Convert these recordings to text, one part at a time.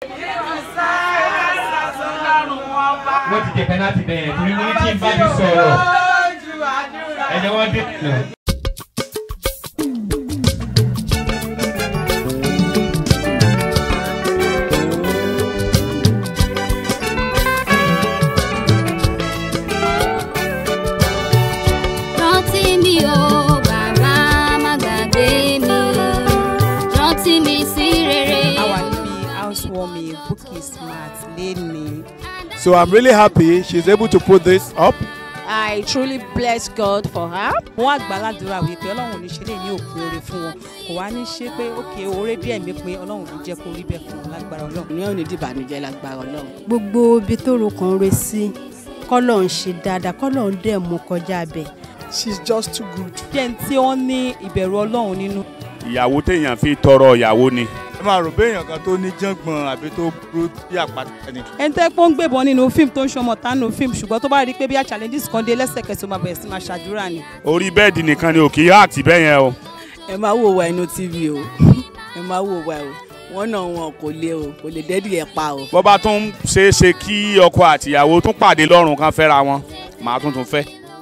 wọ́n ti jẹ pẹ́nátì bẹ́ẹ̀ torí mo ní tí n bá ti sọ̀rọ̀ ẹ̀jẹ̀ wọ́n dé nà. rántí mi o bàbá má gbàgbé mi rántí mi sí rere. àwa níbi housewarming bookie smart lẹ́ni. So I'm really happy she's able to put this up. I truly bless God for her. wọ́n àgbàládùra wípé ọlọ́run ò ní ṣe lè ní òpin oore fún wọn kò wá ní ṣe pé òkè oore díẹ̀ mi pé ọlọ́run ò ní jẹ́ kó rí bẹ́ẹ̀ fún wọn lágbára ọlọ́run. ní òní dìbànújẹ́ lágbára ọlọ́run. gbogbo ibi tó ro kan re sí kọ́lọ̀ ń ṣe dáadáa kọ́lọ̀ ń dẹ̀ mú kọjá bẹ̀. She's just too good. jẹ́ ní tí wọ́n ní ìbẹ̀rù ọlọ́run nínú. ìyàwó téèyàn fi tọrọ ìyàwó ni. ẹ máa rò béèyàn kan tó ní jàngbọ̀n àbí tó burú bí àpáta ni. ẹni tẹ́ pé ó ń gbébọn nínú fíìmù tó ń ṣọmọ tánú fíìmù ṣùgbọ́n tó bá rí i pé bí a challenges kan dé lẹ́sẹ̀kẹsẹ̀ ó máa bẹ̀rẹ̀ sí máa ṣàdúrà ni. orí bẹ́ẹ̀dì nìkan ni òkè àti bẹ́ẹ̀ yẹn o. ẹ máa wò wá inú tv o ẹ máa wò wá o wọn náà wọn kò lè o kò lè dẹ́dí ẹ̀ pa o. bó bá tún ṣeé ṣe kí ọkọ àtìyàwó tún pàdé lọ́rùn kan fẹ́ra wọn màá tún tún fẹ́.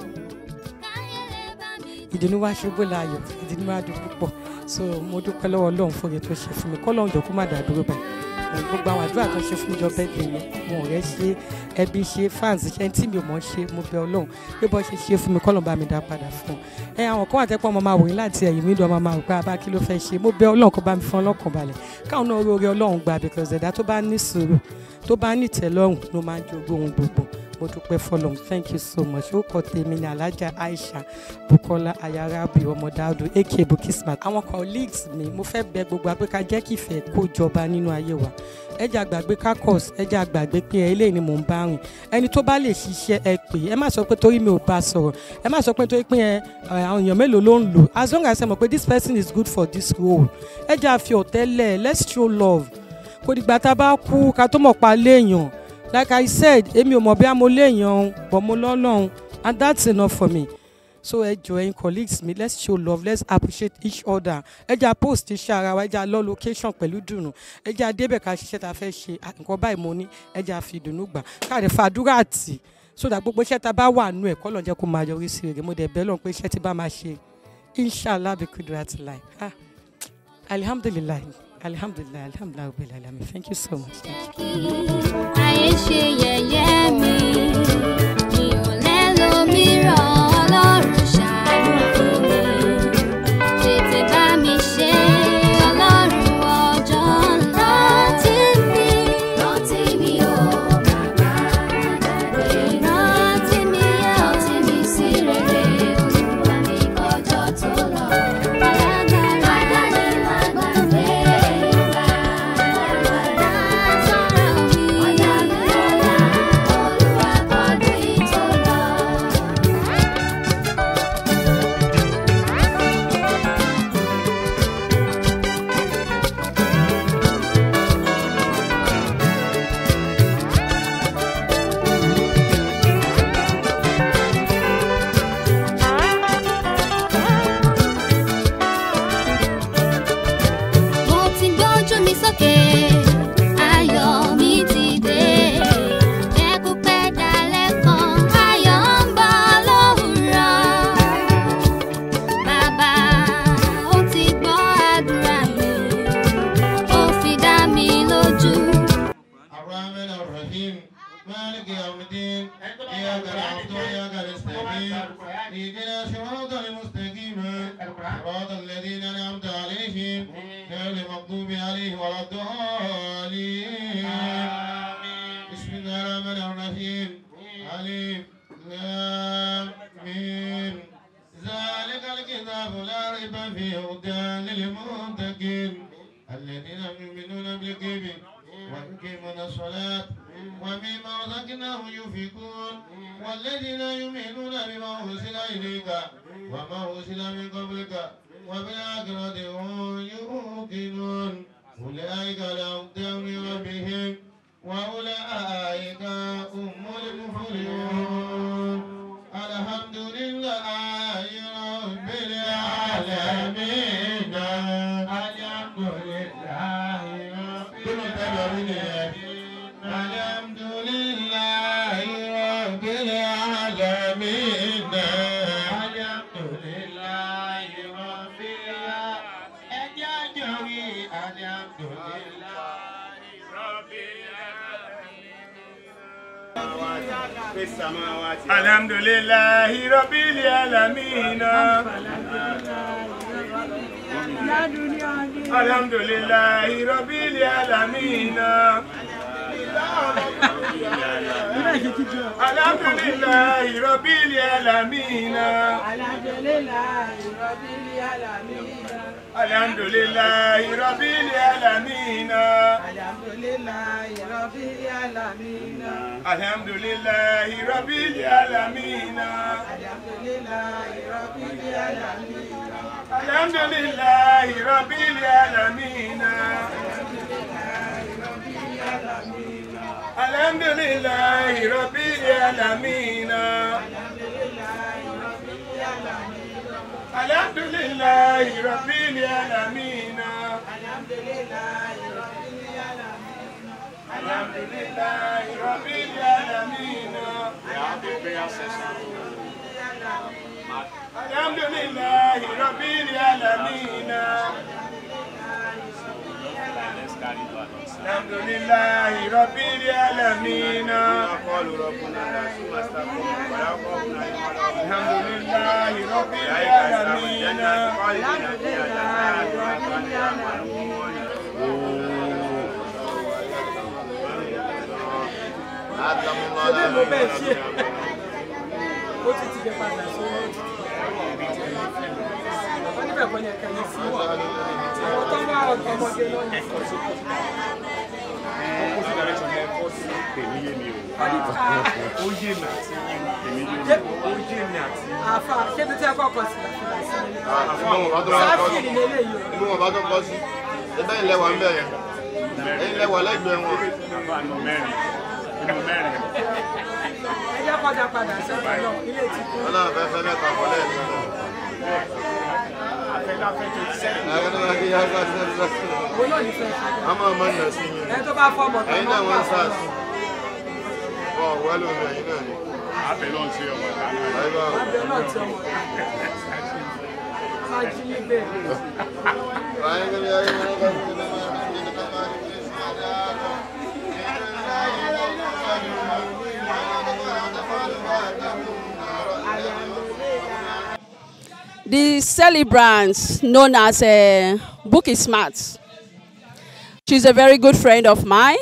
ìdùnnú wa ṣubú láàyò ìdùnnú wa dùn púpọ̀ so mo dúpẹ́ lọ́wọ́ ọlọ́run fún oye tó ṣe fún mi kọ́lọ́run jọ kó má dà dúró báyìí Ẹ̀, gbogbo àwọn àdúrà tó ṣe fún mi jọ bẹ́ẹ̀ dé yẹn mo rẹ̀ ṣe ẹbí ṣe fans ṣe tí mi ò mọ̀ ṣe mo bẹ ọlọ́run pé bọ́ ṣe ṣe fún mi kọ́lọ́run bá mi dá padà fún un ẹ àwọn kan wà tẹ́pọ̀ ọmọ máa wòye láti ẹ̀yìn mi dùn ọmọ máa rò pé abá kí ló fẹ́ ṣe mo bẹ ọlọ́run kó bá mi fún ọlọ́kàn balẹ̀ káwọn náà orí ọlọ́run gbà because ẹ̀dá tó bá ní sùúrù tó bá ní ìtẹ́lọ́rùn ló máa ń jogún ohun gbogbo mo dúpẹ́ fọlọ́run thank you so much ó kọ tèmi ní alájà aisha bukola ayarabi ọmọdáàdù aka bukismat àwọn colleagues mi mo fẹ́ bẹ gbogbo apẹ́ka jẹ́ kí ìfẹ́ kó jọba nínú ayé wa ẹjẹ àgbàgbé kakos ẹjẹ àgbàgbé pé ẹ eléyìí ni mò ń bá rìn ẹni tó bá lè ṣiṣẹ́ ẹ pè ẹ má sọ pé torí mi ò bá sọ̀rọ̀ ẹ má sọ pé torí pé ẹ àwọn èèyàn mélòó ló ń lò as long as ẹ mọ̀ pé this person is good for this role ẹjẹ àfi ọ̀tẹ́lẹ̀ let's show love kò dìgbà tá a bá kú ká tó mọ̀ pa léèyàn like i said èmi ò mọ̀ bí mo léèyàn bọ̀ mo lọ́lọ́run and that's enough for me so ẹ jọ ẹyin colleagues mi let's show love let's appreciate each other ẹ jẹ́ post iṣẹ́ ara wa ẹ jẹ́ lọ location pẹ̀lú dùnú ẹ jẹ́ débẹ̀ ká ṣiṣẹ́ ta fẹ́ ṣe ah, nǹkan báyìí mo ní ẹ jẹ́ fi ìdùnnú gbà káàdì fàdúrà tì so that gbogbo iṣẹ́ ta bá wà nù ẹ̀ kọ́ lọ́n jẹ́ kó máa yọrí sí rere mo dẹ̀ bẹ́ẹ̀ lọ́n pé iṣẹ́ tí bá máa ṣe inshallah bi kudrat lai ah alihamdulilayi alihamdulilayi alihamdulilayi rabbil alamin thank you so much. Thank you. ayé ṣe yẹ̀yẹ́ mi mi ò lẹ́lòmíràn ọlọ́run ṣàánú fún mi tètè bá mi ṣe ọlọ́run ọjọ́ rántí mi rántí mi o bàbá gbàgbé rántí mi rántí mi sí rere olúwa mi kọjọ́ tó lọ alágbára ni má gbàgbé ìgbà alágbára sọ̀rọ̀ mi ọ̀yà mi lọ́la olúwa kọjú ìtò lọ. mo ti gbójú mi sókè ayọ̀ mi ti dé jẹ́ kó pẹ́ dalẹ́ kan ayọ̀ ń bọ̀ lówùrọ̀ bàbá ó ti gbọ́ àdúrà mi ó fi dá mi lójú. الرحمن الرحيم مالك يوم الدين إياك نعبد وإياك نستعين اهدنا صراط المستقيم صراط الذين أنعمت عليهم غير المغضوب عليهم ولا الضالين بسم الله الرحمن الرحيم ألف لام ميم ذلك الكتاب لا ريب فيه هدى للمتقين الذين يؤمنون بالغيب ويقيمون الصلاة ومما رزقناهم ينفقون والذين يؤمنون بما أرسل إليك وما أرسل من قبلك وبالآخرة هم يوقنون أولئك لهم دار ربهم وأولئك هم المفلحون الحمد لله رب العالمين الحمد لله رب العالمين alhamdulillahi rabbil alamin alhamdulillahi rabbil alamin alhamdulillahi rabbil alamin alhamdulillahi rabbil alamin alhamdulillahi rabbil alamin alhamdulillahi rabbil alamin alhamdulillahi rabbil alamin alhamdulillahi rabbil alamin alhamdulillahi rabbil alamin alhamdulillahi rabbil alamin alhamdulillahi rabbil alamin alhamdulillahi rabbil alamin ṣebí mo bẹ́ẹ̀ ṣe ó ti ti dé padà sí wọ́n níbẹ̀ kọ́ ni ẹ̀ka yìí sí àwọn tó ń wá ọmọdé lọ́yìn. àfa ṣébi tí ẹ kọ́kọ́ sí sáfì ní eléyìí o. Ibi wọn bá tó kọ sí. Ẹgbẹ́ ilẹ̀ wà ń bẹ̀ yẹn. Ẹyin lẹ́wà lẹ́gbẹ̀ẹ́ wọn. ẹ jẹ́ kọjá padà sí ọ̀dọ̀ náà ilé ti kú. Ọlọ́run fẹ́ fẹ́ mẹ́ta kọ́ lẹ́ẹ̀kan. Ẹ̀rọ náà kí yá gbà sí ẹ̀rọ òun náà ní fẹ́ ṣe. A máa mọ ìnà sí yín. ẹ tó bá fọ́ ọmọ tó Ẹyin máa náà ń wọ́n pa ń sars. Ọ̀ wẹ́lú mi ẹ̀yin náà ni. abẹ ló ń ṣe ọmọ ìta náà. Ayé bá wò. abẹ náà ti ọmọ rẹ̀. máa jí ní bẹ́ẹ̀. Ayé kí ni ayé wọn bá ti ní máa ń bí ní ká máa ń bí sí ọjà. The celebrant known as uh, Bookie Smart. She's a very good friend of mine.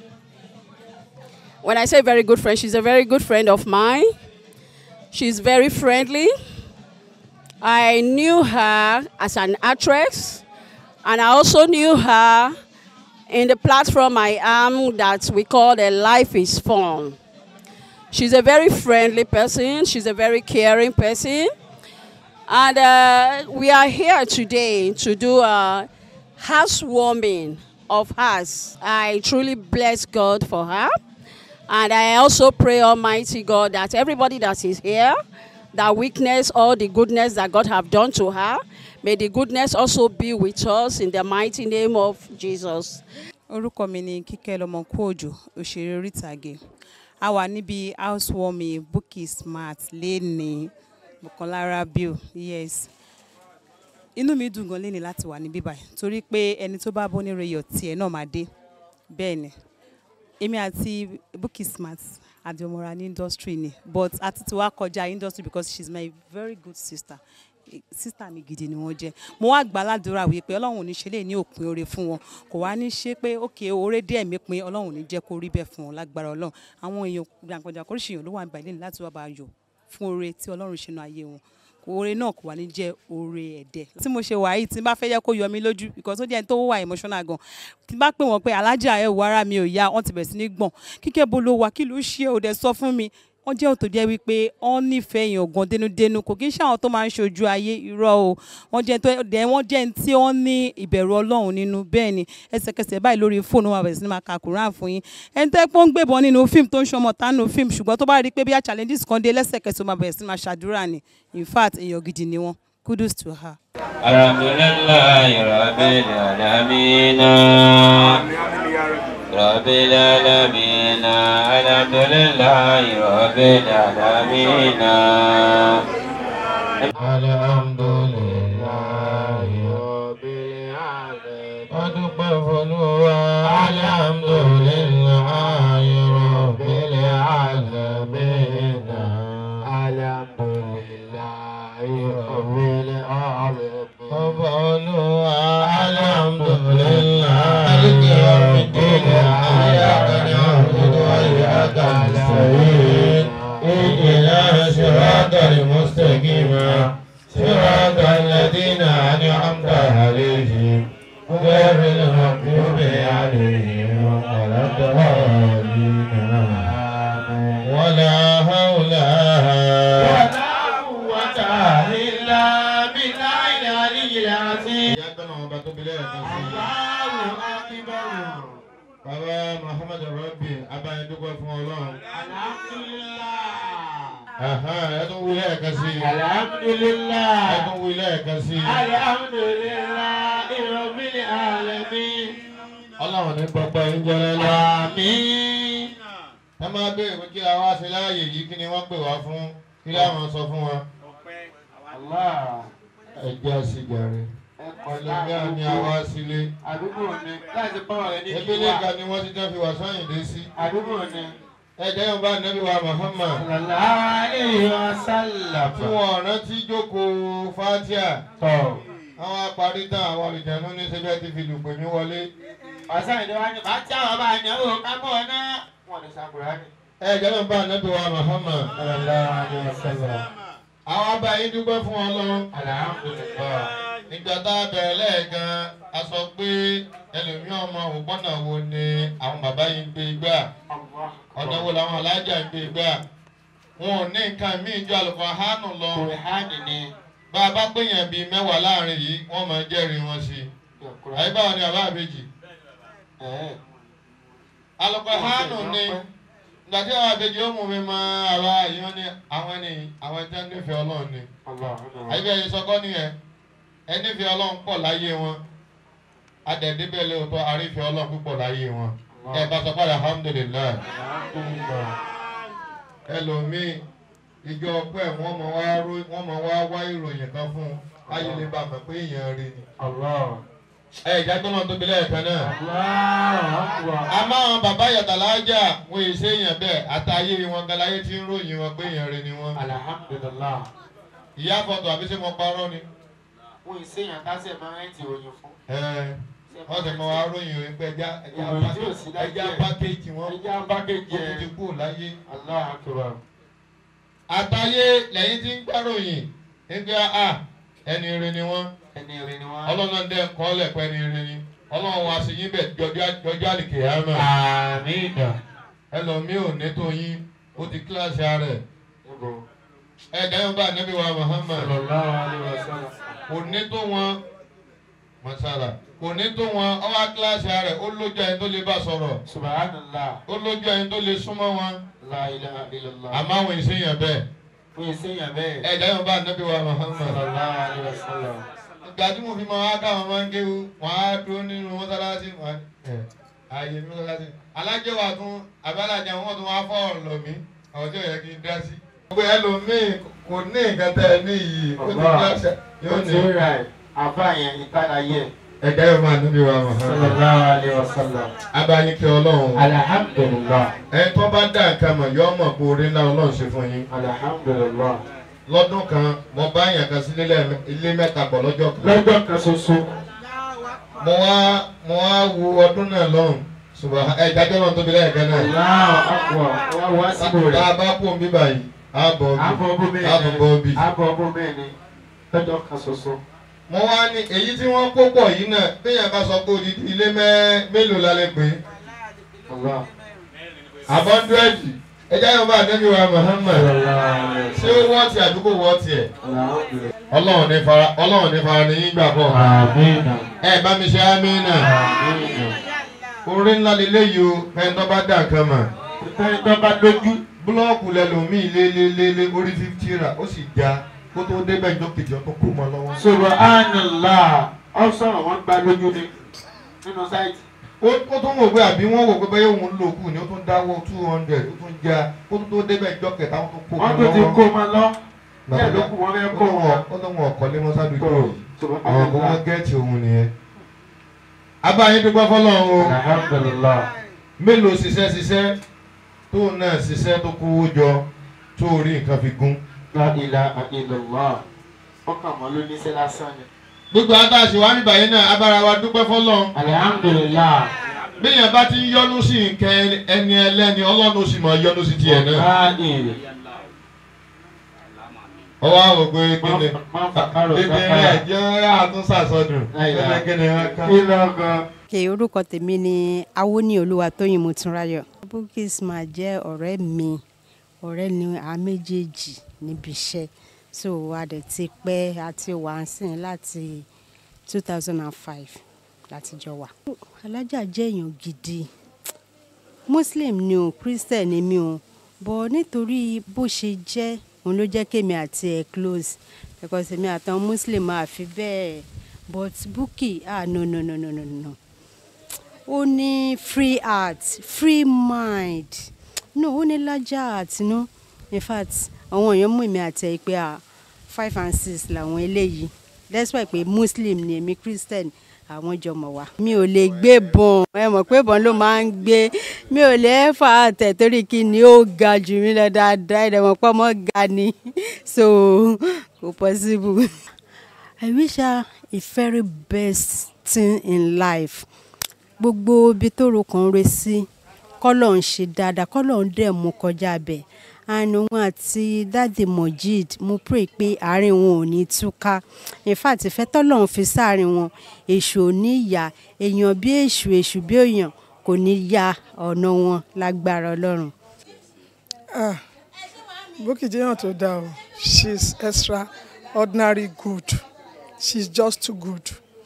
When I say very good friend, she's a very good friend of mine. She's very friendly. I knew her as an actress, and I also knew her in the platform I am that we call the Life is Fun. She's a very friendly person, she's a very caring person. And uh, we are here today to do a housewarming of hers. I truly bless God for her. And I also pray Almighty God that everybody that is here, that witness all the goodness that God have done to her, may the goodness also be with us in the mighty name of Jesus. orúkọ mi ni kíkẹ́ lọmọkú òjò òṣèré orí ìtàgé a wà níbi housewarming Bukky Smart lẹ́ni Bukola Rabiu yes inú mi dùn gan lẹ́ni láti wà níbí báyìí torí pé ẹni tó bá bọ́ ní reyọ̀ tiẹ̀ náà máa dé bẹ́ẹ̀ ni èmi àti Bukky Smart àdìọmọra ní industry ni but àti tí wàá kọjá industry because she is my very good sister sísítà mi gidi ni wọ́n jẹ́ mo wá gbà ládùúrà wípé ọlọ́run ò ní ṣe lè ní òpin oore fún wọn kò wá ní ṣe pé òkè oore díẹ̀ mi pin ọlọ́run ò ní jẹ́ kó rí bẹ́ẹ̀ fún wọn lágbára ọlọ́run àwọn èèyàn gbàǹkanjà kóríṣi èèyàn ló wà nígbà lẹ́nu láti wá bá a yọ̀ fún oore tí ọlọ́run ṣe nu ayé wọn oore náà kò wá ní jẹ́ oore ẹ̀dẹ̀ tí mo ṣe wà yìí tí n bá fẹ́ yẹ kó yọ mí lójú because ó jẹ́ ẹni tó wà emotional gan tí n bá pè wọ́n pé alájà ẹ̀ wọ ara mi ò yá wọ́n ti bẹ̀rẹ̀ sí ní gbọ̀n kíkẹ́ bo ló wà kí ló ṣe ò dẹ̀ sọ fún mi wọ́n jẹ́ òtò jẹ́ wípé wọ́n nífẹ̀ẹ́ èèyàn gan dénúdénú kò kí ń ṣe àwọn tó máa ń ṣojú ayé irọ́ o wọ́n jẹ́ tó dẹ̀ wọ́n jẹ́ ní tí wọ́n ní ìbẹ̀rù ọlọ́run nínú bẹ́ẹ̀ ni ẹsẹ̀kẹsẹ̀ báyìí lórí fóònù wọn bẹ̀rẹ̀ sí ní máa ka Quran fún yín ẹni tẹ́ pọ́n ń gbébọn nínú fíìmù tó ń ṣọmọ tánú fíìmù ṣùgbọ́n tó bá rí i pé bí i challenges kan dé lẹ́sẹ̀kẹsẹ̀ ó máa bẹ̀rẹ̀ sí ní máa ṣàdúrà ni in fact èèyàn gidi ni wọ́n kudos to her. alhamdulillahi rabbil alamin rabbil alamin alhamdulillahi rabbil alamin alhamdulillahi rabbil alamin. ọdúpẹ́ fọlúwa alhamdulillahi rabbil alamin. الضالين ولا حول ولا قوة إلا بالله العلي العظيم Bàbá Muhammad Rabbi Abáyédúgbò fún Ọlọ́run. Ẹ tún wí lẹ́ẹ̀kan sí i. Alhamdulillah. Ẹ tún wí lẹ́ẹ̀kan sí i. Alhamdulillah. Rabbil alamin. Ọlọ́run ní pọpọ yín jẹ́ lẹ́lẹ́. Àmín. Ẹ máa béèrè pé kí a wá sí láàyè yìí kí ni wọ́n pè wá fún kí láwọn sọ fún wọn. Ẹ jẹ́ àṣìjàre. Ẹlòmíà ni a wá sílé. Àdúgbò ni láti bá ọ̀rẹ́ ní Ebílé kan ni wọ́n ti tán fi wà sọ́yìn dé sí. Àdúgbò ni. Ẹ jẹ́ yóò bá Nàbí wa Muhammad. Sallallahu alayhi wa sallam. Tí wọ́n rántí jókòó Fátíà. Tọ̀. Àwọn apárí tán àwọn olùjẹ̀nu ní sẹ́fẹ́ ti fi lùpè mí wọlé. Ọ̀sán ìdíwá ni bá tí àwọn bá ní owó kábọ̀ náà. Wọ́n ní sàkúrá ni. Ẹ jẹ́ yóò bá Nàbí wa Muhammad. Sallallahu alayhi wa sallam. Àwọn abá yín dúpẹ́ fún Ọlọ́run. Alhamdulillah. Nígbà tá a bẹ̀rẹ̀ lẹ́ẹ̀kan, a sọ pé ẹlòmíràn ọmọ òpónà wo ni àwọn bàbá yìí ń gbé gbà. Ọ̀nà wo làwọn alájà ń gbé gbà. Wọn ò ní nǹkan míì ju àlùkò hánù lọ. Kùrìhánì ni. Bá a bá péyàn bíi mẹ́wàá láàrin yìí, wọ́n máa jẹ́rìí wọn sí i. Àyè báwo ni àbá àbèjì? Àlùkò hánù ni ìgbà tí àwọn àbèjì ó mú mi mọ àwa yìí wọ́n ní àwọn ẹni àwọn ẹni tí wọ́n nífẹ̀ẹ́ Ọlọ́run ni. Àyè bẹ́ẹ̀ yìí sọkọ́ nìyẹn ẹni fi ọlọ́run pọ̀ láyé wọn adẹ̀dẹ́bẹ̀ lóòótọ́ àrífẹ́ ọlọ́run púpọ̀ láyé wọn ẹ bá sọ padà alhamdulilayi ẹlòmíì ìjọ ọpẹ́ wọ́n mọ̀ wá wọ́n mọ̀ wá wá ìròyìn kan fún ayé lè bá mọ̀ pé èèyàn rí ni. ẹ ìjà tó náà tóbi lẹ́ẹ̀kan náà. àmọ́ àwọn bàbá yàtàlájà wọ́n èsì èèyàn bẹ́ẹ̀ àtàyè wọn galayé tí ń ròyìn wọn pé èèyàn rí ni wọ́n. Alhamdulillah. ìyá fọ́tò àbí ṣé mo parọ́ ni Wọ́n ìséyàn kásẹ̀ máa ń rẹ́ǹtì òyìn fún. wọ́n ti mọ wa ròyìn rẹ̀ pé ẹja Ìròyìn tí ò sí láyé ẹja ẹ̀. pákéjì wọn Ẹja pákéjì ó ẹ̀. ti kú láyé. Allah akbar. àtàyé lẹ́yìn tí ń gbàròyìn nígbà a ẹni ire ni wọ́n Ẹni rí ni wọ́n. ọlọ́run dẹ́ kọ́ lẹ̀pẹ́ ni ire ni ọlọ́run wa sì yín bẹ̀ jọjọ́ àlìkè àmọ́ Àmín. ẹlòmíì ò ní tó yín ó ti kíláàsì ara ẹ̀ ẹ̀ dáhùn bá ànábì wa Muhammad Sallallahu alaihi wasallam. kò ní tó wọn masala kò ní tó wọn ọwọ́ kíláàsì ara ẹ̀ ó lójú ẹni tó lè bá sọ̀rọ̀ Subhanallah. ó lójú ẹni tó lè súnmọ́ wọn La ilaha illallah. àmọ́ àwọn ìṣèyàn bẹ́ẹ̀ Wọ́n ìséyàn bẹ́ẹ̀. ẹ̀ dáhùn bá ànábì wa Muhammad. Sallallahu alaihi wasallam. ìgbà tí mo fi máa wá káwọn máa ń kéwu wọn á dúró nínú mọ́sálásí wọn ẹ ààyè ní mọ́sálásí alájọ wa tún abẹ́lájà wọn tún wá fọ́ọ̀rọ̀ lọ mí àwọn tí ò yẹ kí n dá sí. gbogbo ẹlòmíì kò ní nǹkan tẹ ẹ ní yìí ó ti Allah. dáṣẹ yóò Ó ní. ti rà ẹ̀. Àbá yẹn ìtàláyé. ẹ̀dá yóò máa níbi wa mọ̀. Sallallahu alaihi wasallam. abáyíkẹ ọlọ́run Alhamdulillah. ẹ tó bá dá nǹkan mọ̀ yọ ọmọ pé orí ńlá ọlọ́run ṣe fún yín. Alhamdulillah. lọ́dún kan mo bá yàn kan sí ilé mẹ́ta pọ̀ lọ́jọ́ kan. Lọ́jọ́ kan ṣoṣo. mo wá mo wá wo ọdún náà lọ́hùn ṣùgbọ́n ẹ ìdájọ́ náà tóbi lẹ́yìn kan náà. Allahu akbar. Wọ́n wá síbò tá rẹ̀. a bá kó omi báyìí á bọ̀ Abọ́ ọ́bì ọbọ̀ á tún bọ̀ ọ́bì. mẹ́rin. Abọ́ ọbọ̀ mẹ́rin. Lọ́jọ́ kan ṣoṣo. mo wá ní èyí tí wọ́n kó pọ̀ yìí náà béèyàn bá sọ pé odidi ilé mẹ́- mélòó la lè pè é. Allah. àbọ̀ndúrẹ́dì ẹjẹ́ yóò bá àdébí wa Muhammad ṣé ó wọ́ ti àdúgbò wọ́ tiẹ̀. Alhamdulillah. ọlọ́run ní fara ọlọ́run ní fara ní yín gbà pọ̀. Àmín. ẹ bá mi ṣe amínà. orí ńlá lélẹ́yìí o fẹ́ẹ́ tó bá dà nǹkan mọ̀. Ìtàn tó bá lójú. búlọ́ọ̀kù lẹ́lòmíì lélẹ́lẹ́lẹ́ orí fífi rà ó sì já kó tó débẹ̀ ìjọ kejì ọ̀tún kó mọ́ lọ́wọ́. Subhanallah. Ọ sọ̀rọ̀ wọ́n gba lójú ni. Nínú sáìtì. ó ó tún wò pé àbí wọ́n wò pé bẹ́ẹ̀ òun lò kù ni ó tún dáwọ́ two hundred ó tún já kó tó débẹ̀ ìjọ kẹta ó tún kó mọ́ Wọ́n lọ́wọ́. tún ti kó ma lọ. Bàbá Bẹ́ẹ̀ ló kù wọ́n fẹ́ kó wọn. ó tún wọn ọ̀kọ́ lé mọ́sádùúgbò yìí Subhanallah. àwọn kò wọ́n gẹ́ẹ̀tì òun nìyẹn. abáyé dúpẹ́ fọlọ́run o Alhamdulillah. mélòó ṣiṣẹ́ ṣiṣẹ́ tó náà ṣiṣẹ́ tó kówó jọ tó rí nǹkan fi gún. La ilaha illallah. Ọkàn mọ́ ló ní sẹ́ lásán ni. gbogbo àtàṣe wa níbà yẹn náà abára wa dúpẹ́ fọlọ́run. Alhamdulillah. bíyàn bá ti ń yọnu sí nǹkan ẹni ẹlẹ́ni ọlọ́run ó sì mọ̀ yọnu sí tiẹ̀ náà. Báyìí. ọwọ́ àwọn ògbó kíni Má fàkàrọ̀ kíni sákàrà. ẹ̀jẹ̀ àtúnṣàsọdùn Láìláà. kíni kíni wọn kan. Kí lọ́gàn. Okay, orúkọ tèmi ni awoni olúwatóyìn motúnráyọ̀. Bukky Smart jẹ́ ọ̀rẹ́ mi ọ̀rẹ́ ni a méjèèjì níbi iṣẹ́ so a dẹ̀ ti pẹ́ àti wà ń sìn láti two thousand and five láti jọ wà. alájà jẹ́ èèyàn gidi muslim ni o christian ni mi o but nítorí bó ṣe jẹ́ òun ló jẹ́ kémi àti ẹ̀ close because èmi àtàwọn muslim máa fi bẹ́ẹ̀ but Bukky ah no no no no no no ó ní free heart free mind no ó ní lájà heart no in fact àwọn èèyàn mú èmi àti ẹ̀ pé ah five and six làwọn eléyìí despite pé muslim ni èmi christian àwọn jọ mọ̀ wá. mi ò lè gbé bọ̀n ẹ mọ̀ pé bọ̀n ló máa ń gbé mi ò lè fà á tẹ̀ torí kí ni ó ga jù mí lọ dáadáa ẹ̀dẹ̀ mọ̀ pé ọmọ ga ni so kò possible. I wish her a very best thing in life gbogbo ibi tó ro kàn re sí kọ́lọ̀ ń ṣe dáadáa kọ́lọ̀ ń dẹ̀ mú kọjá bẹ̀ and òun àti dáàdì Mojeed mo pray pé àárín wọn ò ní túká in fact ìfẹ́ tọ́lọ́run fi sáàrin wọn èṣù ò ní yà èèyàn bí èṣù èṣù bí èèyàn kò ní ya ọ̀nà wọn lágbára ọlọ́run. Ah, Bukky jẹ́ èèyàn tó dáa o she's extraordinary good she's just too good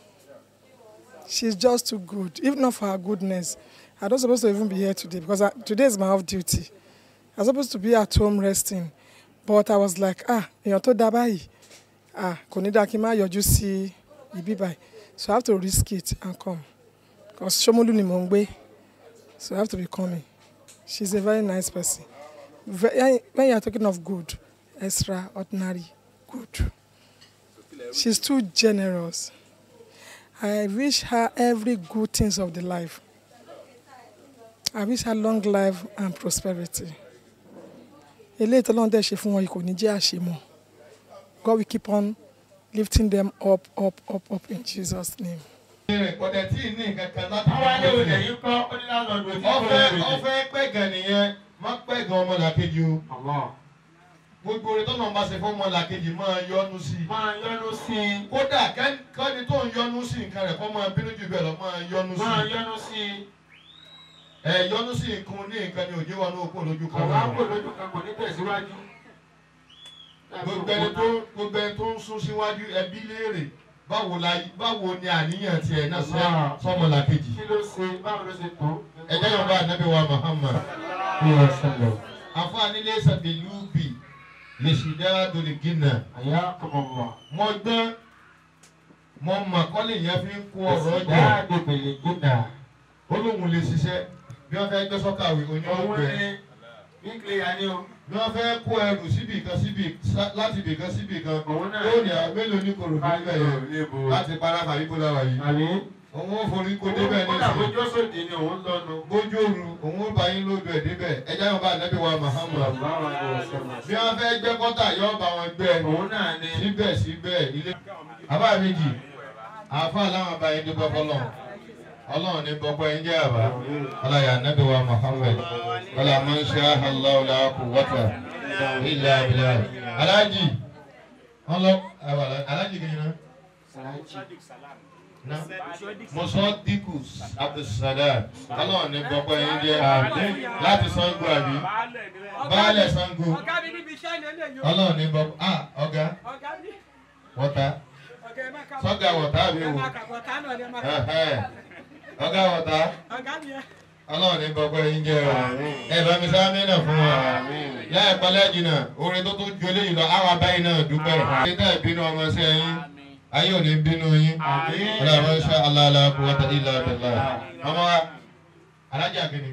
she's just too good if not for her goodness I don't suppose to even be here today because I, today is my off duty I supposed to be at home resting but I was like ah èèyàn tó dáa báyìí ah kò ní dáa kí n má yọjú sí ibi báyìí so I have to risk it and come because Ṣómólú ni mò ń gbé so I have to be coming she's a very nice person Ve- when you are talking of good extraordinary good she's too generous I wish her every good things of the life I wish her long life and prosperity eléyìí tọ́lọ́run dẹ̀ ṣe fún wọn yìí kò ní jẹ́ àṣemọ́ God will keep on lifting them up up up up in Jesus name. kọ̀dẹ̀ tí ì ní nǹkan kan láti Àwọn ilé ìwé yìí kọ́ ó ní láńlọ́ọ̀dù tí kò ọfẹ lè ọfẹ pẹgàn nìyẹn má pẹgàn ọmọlàkejì o gbogbo orin tó náà bá ṣe fún ọmọlàkejì máa yọnu sí i máa yọnu sí i. kódà kẹ́ni kọ́ni tó ń yọnu sí nǹkan rẹ̀ kọ́ máa bínú jù bẹ́ẹ̀ lọ máa yọnu sí máa i yọnu sí i. ẹ yọnu sí nǹkan ní nǹkan ní òjò wa ní òkú lójú kan àwọn àpò náà lójú kan kò ní tẹ̀síwájú. gbogbo ẹni tó gbogbo ẹni tó ń sún síwájú ẹbí léèrè báwo la báwo ni àníyàn tiẹ̀ náà sọ sọmọlàkejì kí ló ṣe báwo ló ṣe tó. ẹ jẹ́ yọ̀ọ́ bá ànábì wa Muhammad àfọ̀àní lẹ́sẹ̀ bíi lúbì lè ṣì dá dolè gínà. àyà kọ̀mọ̀mọ̀. mo gbọ́n mo mọ̀ kọ́lé yẹn fi ń kó ọ̀rọ̀ jọ. dáàbò bèlè gínà. ó lóun lè ṣiṣẹ́ bí wọ́n fẹ́ gbé sọ́kàwé òun onímọ̀gbẹ́. ní bíkìlì yà ni o. bí wọ́n fẹ́ kó ẹrù síbì kan síbì sá- láti ibì kan síbì kan. Òun náà yóò ní àwọn mélòó ní kòrò níbẹ̀ yẹn láti para kàbí kó láwà yìí. àbí. òun ó forí kó débẹ̀ kódà nísìnyí. bójú sóde ni òun lọ́nu. bójú òru òun ó bá yín lójú ẹ̀ débẹ̀ ẹ jẹ́ wọn bá ànábì wa Muhammad. bí wọ́n fẹ́ gbẹ́ kọ́tà yóò bá wọn gbẹ́. òun náà ni. síbẹ̀síbẹ̀ ilé. àbá méjì àáfà làwọn bá yín dúpẹ́ fọlọ́ ọlọ́run ní gbogbo ẹ̀yin jẹ́ àbá ọláyà ànábì wa Muhammad wàlá máa ń ṣe àhàlá ọ̀là kò wọ́tà ilẹ̀ abilà alájì wọn lọ alájì kìíní náà na mọ̀sọ́díkù abdulsalam ọlọ́run ní gbogbo ẹ̀yin jẹ́ láti Ṣàngó àbí baálẹ̀ Ṣàngó ọlọ́run ní gbogbo ah ọ̀gá wọ́tà sọ́gà wọ̀tá àbí wò ẹ̀hẹ́. ọ̀gá wọ̀tá ọlọ́run ní gbogbo ẹ̀yin jẹ́ o ẹ bá mi sáá mẹ́nà fún wa láìpẹ́ lẹ́jìnà orin tó tún ju eléyìí lọ àwọn abáyé náà dúpẹ́ ṣé tá ìbínú ọmọ sí ẹyin ayé ò ní bínú yín ọlọ́run máa ń ṣe aláàlá kó wọ́tá ilà abẹ́lá ọmọ wa alájà kìíní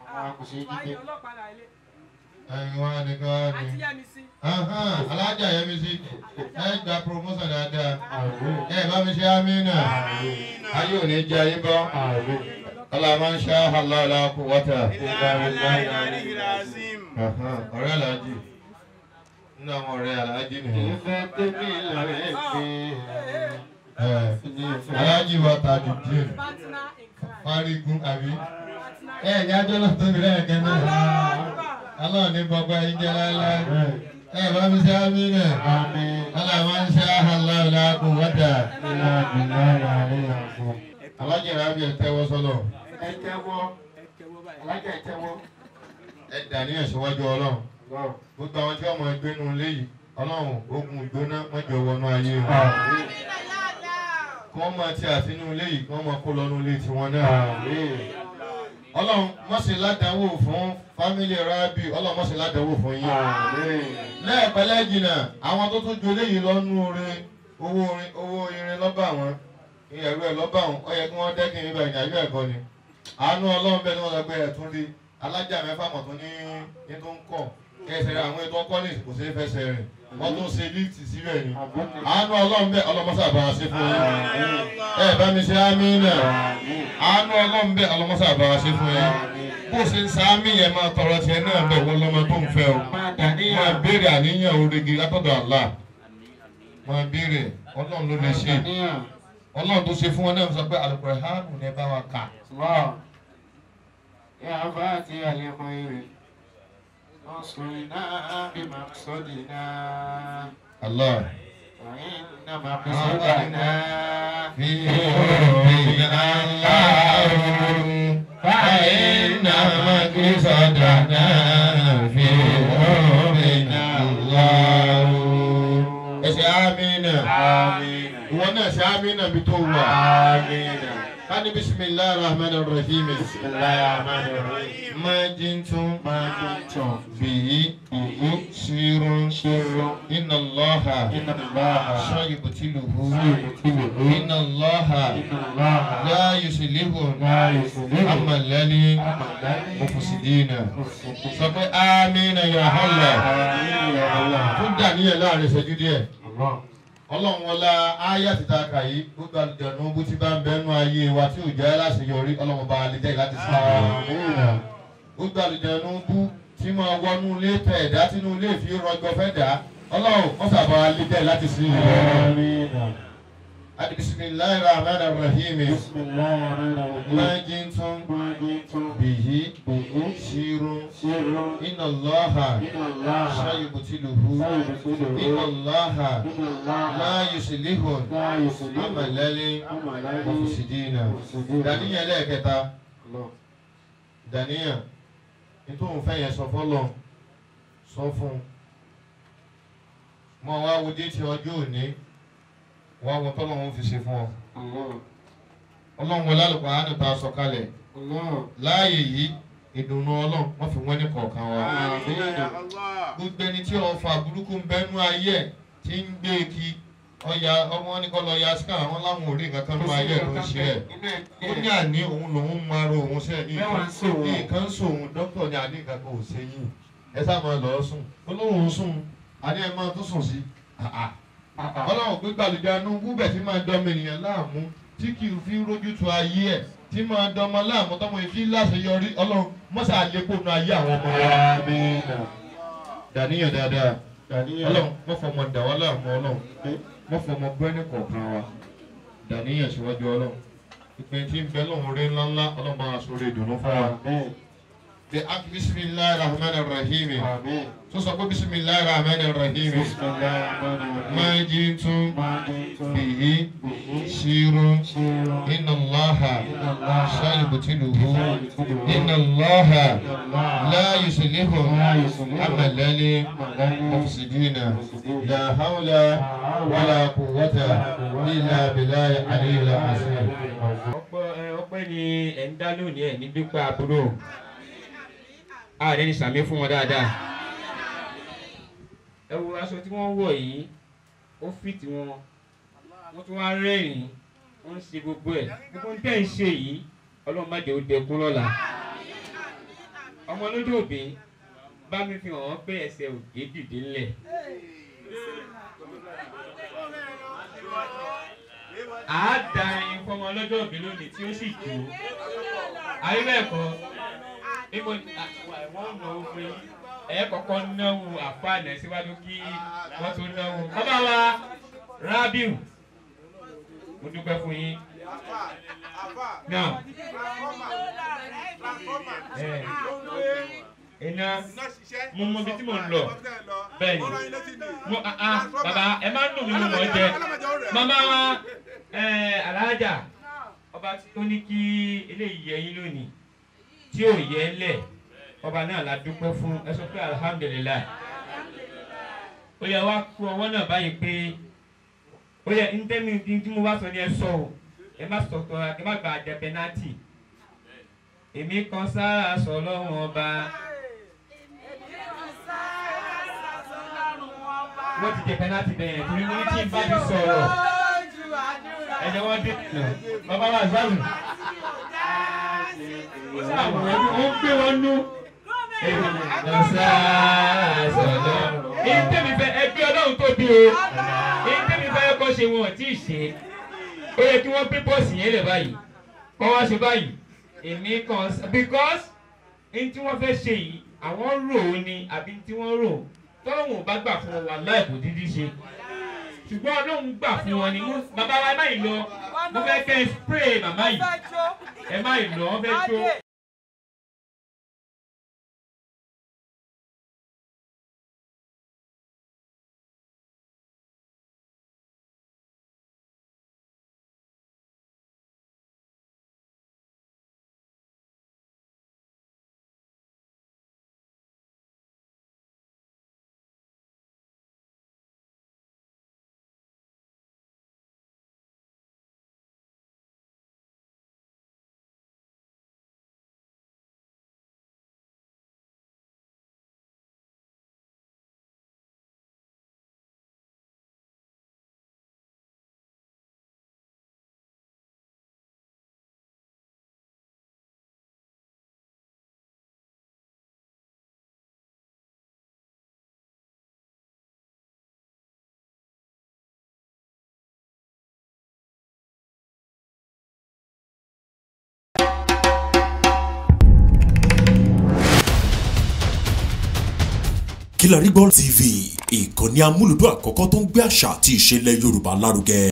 ẹ̀yin wa ni kí wọ́n ní alájà yẹn mi sí ẹ gba promotion dáadáa ẹ bá mi ṣe amínà ayé ò ní jẹ ayé bọ́ ọlọ́run máa ń ṣe aláàlá kó wọ́tá ọ̀rẹ́ alájì nínú àwọn ọ̀rẹ́ alájì nìyẹn. ìfẹ́ tẹ́bí lọ́rẹ́ pé. alájì wa tàbí díẹ̀ fárígún àbí ẹ ní ajọ́ náà tóbi lẹ́ẹ̀kẹ́ náà ọlọ́run ní gbogbo ẹ̀yin jẹ́ láéláé ẹ bá mi ṣe àmì náà ọlọ́run máa ń ṣe aláàlá kó wọ́tá. alájẹ rábì ẹ tẹ́wọ́ sọ́lọ̀ ẹ tẹ́wọ́ alájà ẹ tẹ́wọ́. ẹ dà ní ẹ̀síwájú ọlọ́run gbogbo àwọn tí wọ́n máa gbé nu ilé yìí ọlọ́run ogun ìgbóná mọ́jọ wọnú ayé wọn kí wọ́n máa ti àtinú ilé yìí kí wọ́n máa kó lọ́nu ilé tiwọn náà ọlọ́run mọ̀sẹ̀ ládàáwò fún fámílì rábì ọlọ́run mọ̀sẹ̀ ládàáwò fún yín lẹ́ẹ̀pẹ́lẹ́ jìnnà àwọn tó tún ju eléyìí lọ́nu orin owó orin owó irin lọ́ba wọn ìyẹ̀rú ẹ̀ lọ́ba wọn ó yẹ kí wọ́n dẹ́kin níbẹ̀ ìyàjú ẹ̀kọ́ ni àánú ọlọ́run bẹ́ẹ̀ ni wọ́n lọ gbé ẹ̀ tún rí alájà mẹ́fà mọ̀ tó ní ní tó ń kọ̀ ẹsẹ̀ rẹ̀ àwọn ètò ọkọ́ ní kò sí fẹsẹ̀ rìn wọ́n tún ṣe líìtì síbẹ̀ ni àánú ọlọ́run bẹ́ẹ̀ ọlọ́mọṣà bá a ṣe fún yín ẹ bá mi ṣe ámì náà àánú ọlọ́run bẹ́ẹ̀ ọlọ́mọṣà bá a ṣe fún yín bó ṣe ń sa ámì yẹn máa tọrọ tiẹ̀ náà bẹ̀ wọ́n lọ́mọ tó ń fẹ́ o máa béèrè àníyàn orígi látọ̀dọ̀ àlá máa béèrè ọlọ́run ló lè ṣe ọlọ́run tó ṣe fún wọn náà sọ pé àlùkò ẹ̀ hánù ní ẹ bá wa kà. يا فاتح الخير انصرنا بمقصدنا الله وإن مقصدنا في ربنا الله فإن مقصدنا في ربنا الله ẹ ṣe amínà ìwọ náà ṣe amínà bí tó wà kani bisimilahi rahman rahim bisimilahi rahman rahim majintun majintun biyi biyi sirun sirun inna allaha inna allaha sayibutiluhu sayibutiluhu inna allaha inna allaha la yusilihu la yusilihu amalali mufusidina sọ pé amina ya Allah tún dà níyẹn láàrin ìṣẹ́jú díẹ̀ ọlọ́run wọlá ayé àti taka yìí gbogbo àlùjọ̀nù bó ti bá ń bẹnu ayé wa tí ò jẹ́ láṣeyọrí ọlọ́run bá lè jẹ́ láti sí i. gbogbo àlùjọ̀nù bú tí máa wọnú ilé tẹ ẹ̀dá tínú ilé fi rọjò fẹ́ dà ọlọ́run wọ́n sábà lè jẹ́ láti sí i. adi bisimilayi rahman rahim majintun bihi sirun inna allaha sayibutiluhu inna allaha la yusilihu amalali mufusidina daniya lẹ́ẹ̀kẹta daniya nítorí fẹ́ yẹn sọ fọlọ́ sọ fún mọ wá wo déètì ọjọ́ òní wá wo tọ́lọ́run fi ṣe fún ọ ọlọ́run wọlé àlùkò àánú ta sọ kalẹ̀ láàyè yìí ìdùnnú ọlọ́run wọ́n fi wọ́n ní kọ̀ọ̀kan wa. gbogbo ẹni tí ọfà burúkú ń bẹ́nu ayé ẹ̀ tí ń gbé kí ọya ọmọ wọn ní kọ́ lọ ya síkà àwọn láwọn ò rí nǹkan kan ló ayé ẹ̀ ló ń ṣe ẹ̀. ó ní àní òun lòun máa ro òun ṣe nǹkan ń sòun dókítà ní àní nǹkan kan ò ṣe yìí ẹ sá máa lọ sùn ó lóun sùn àní ẹ máa tó sùn sí. ọlọ́run gbé gbàlùjánu gúbẹ̀ tí máa dọ́mọ ènìyàn láàmú tí kì í fi rójú tu ayé ẹ̀ tí máa dọmọ láàmú tọmọ ìfi láṣeyọrí ọlọ́run mọ́sá àlékún ayé àwọn ọmọ wa. dàníyàn dáadáa ọlọ́run wọ́n fọmọ dà wá láàmú ọlọ́run wọ́n fọmọ bẹ́ẹ̀ni kọ̀ọ̀kan wa dàníyàn síwájú ọlọ́run ìpín tí ń bẹ lọ́hùn rí ńláńlá ọlọ́run máa sọ orí ìdùnnú fún wa. bí a kì bisimilahi rahman rahim tó sọ pé bisimilahi rahman rahim máa jí tún bìyí sírun inna allaha sayibutiluhu inna allaha la yusilihu amalali mufsidina la hawla wala quwwata illa billahi aliyyil azim. ọpẹ́ ni ẹ ń dá lónìí ẹ ní dúpẹ́ àbúrò ààrẹ ní sàmì fún wọn dáadáa ẹ wo aṣọ tí wọ́n wọ̀ yìí ó fìtì wọn wọ́n tún wá rẹ́rìn wọ́n ń ṣe gbogbo ẹ̀ gbogbo ń tẹ̀ ń ṣe yìí ọlọ́run má jẹ́ ó dẹkún lọ́la ọmọ lójú òbí bá mi fi hàn wọ́n pé ẹsẹ̀ òkè dìde ńlẹ̀ àá da ẹyin fọmọ lọ́jọ́ òbí lónìí tí ó sì jó ayé bẹ́ẹ̀ kọ́ ibo wọ́n náwó fún yín ẹ kọ́kọ́ náwó àfáànà síwájú kí wọ́n tó náwó bàbá wa Rabiu mo dúpẹ́ fún yín náà iná mo mọ ibi tí mo ń lọ bẹ́ẹ̀ ni mo ah bàbá ẹ má ń dùn mí mo mọ̀ ọ́ jẹ màmá wa alájà ọba tó ní kí eléyìí yẹ yín lónìí tí ò yẹ lẹ̀ ọba náà la dúpẹ́ fún ẹ sọ pé alihamudulilayi ó yẹ wá kú ọwọ́ náà báyìí pé ó yẹ ntẹ́mi tí mo bá sọ ni ẹ sọ o ẹ má sọ tọ́ ẹ má gba àjẹ pẹ́nátì èmi kan sára sọ lọ́wọ́n ọba wọ́n ti jẹ pẹ́nátì bẹ́ẹ̀ torí mo ní tí n bá ti sọ̀rọ̀ ẹ̀jẹ̀ wọ́n dé nà bàbá wa záwù sáwọn ẹbí wọ́n gbé wọn nú èmi kan sára sọ lọ́wọ́n èyí tẹ́mi fẹ́ ẹgbẹ́ ọlọ́run tóbi o èyí tẹ́mi fẹ́ kọ́ ṣe wọn ò tí ì ṣe ó yẹ kí wọ́n pé pọ́ọ̀sì yẹn lẹ̀ báyìí kọ́ wá ṣe báyìí èmi kan because n tí wọ́n fẹ́ ṣe yìí àwọn rò ó ni àbí tí wọ́n rò tọ́lọ́hún ò bá gbà fún wọn wà láìpò dídí ṣe ṣùgbọ́n ọlọ́run gbà fún wọn ni bàbá wa ẹ má yìí lọ mo fẹ́ kẹ́ ẹ spray màmá yìí ẹ má yìí lọ wọ́n fẹ́ jó. Kílárí gbọ́ TV ìkànnì amúlùdún àkọ́kọ́ tó ń gbé àṣà àti ìṣẹ̀lẹ̀ Yorùbá lárugẹ.